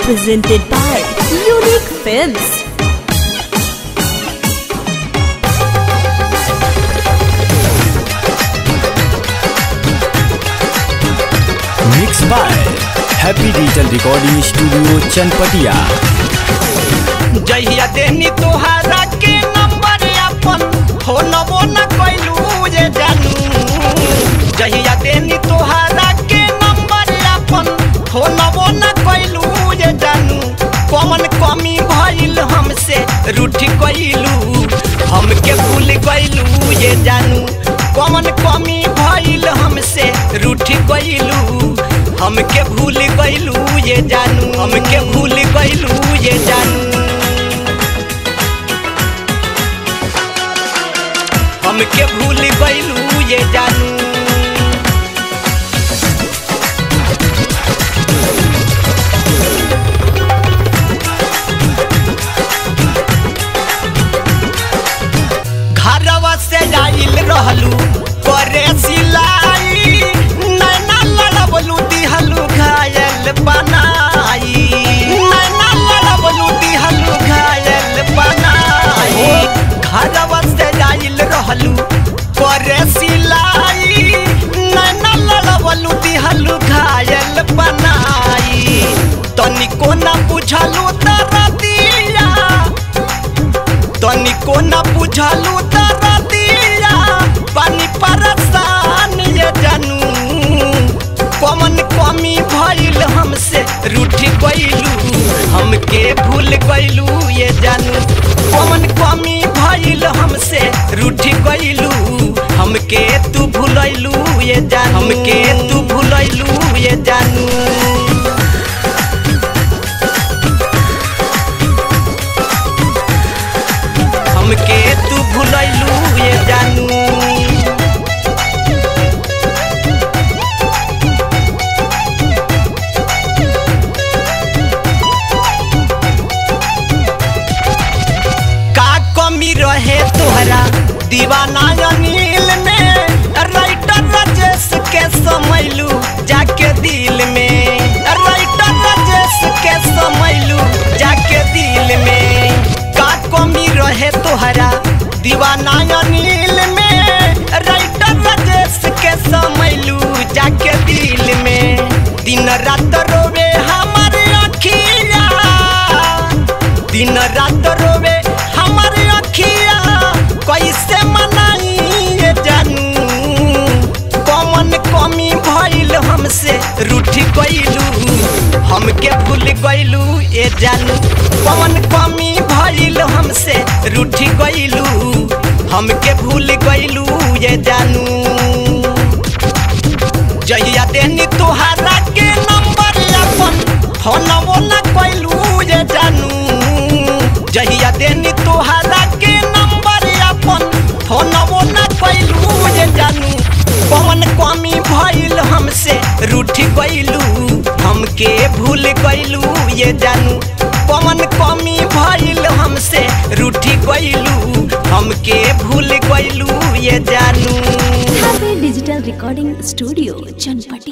presented by Unique Films. Mix by happy digital recording studio Chanpatia जहिया देनी तोहारा के नंबर अपन फोनबो न कैलू जे जानू जहिया देनी तोहारा के नंबर अपन फोनबो न कैलू जे जानू कौन कमी भइल हमसे रूठी कैलू हमके भूल गइलू ये जानू कौन कमी भइल हमसे रूठी कैलू हमके भूल गइलू ये जानू हमके भूल गइलू ये जानू हमके भूल गइलू ये जानू घरवा से जाइल रहलू करे सिलाई नैना लड़बलू दिहलू घायल बनाई नैना लड़बलू दिहलू घायल बनाई घरवा से जाइल रहलू करे सिलाई नैना लड़बलू दिहलू घायल बनाई तनिको न बुझलू तरदिया तनिको न बुझलू तरदिया पानी परेशान ये जानू कौन कमी भइल हमसे रूठी गइलू हमके भूल गइलू ये जानू कौन कमी भइल हमसे रूठी गइलू हमके तू भूलैलू ये जानू हमके तू भूलैलू ये जानू हमके तू भूलैलू ये जानू का कमी रहे तोहरा दीवाना अनिल में राइटर राजेश के समैलू जाके दिल में राइटर राजेश के समैलू जाके दिल में का कमी रहे तोहरा दीवाना अनिल में राइटर राजेश के समैलू जाके दिल में दिन रात रोवे हमारे अखिया दिन रात रोवे हमारे अखिया कैसे मनाई ये जानू कौन कमी भइल हमसे रूठी गइलू हमके भूल गइलू ये जानू कौन कमी भइल हमसे रूठी गइलू हमके भूल गइलू ये जानू जहिया देनी तोहारा के नंबर अपन फोनवो न कैलू ये जानू जहिया देनी तोहारा के नंबर अपन फोनवो न कैलू ये जानू कौन कमी भइल हमसे रूठी गइलू हमके भूल गइलू ये जानू कौन कमी भइल हमसे रूठी गइलू हमके भूल गइलू ये जानू Happy Digital Recording Studio, Chanpat.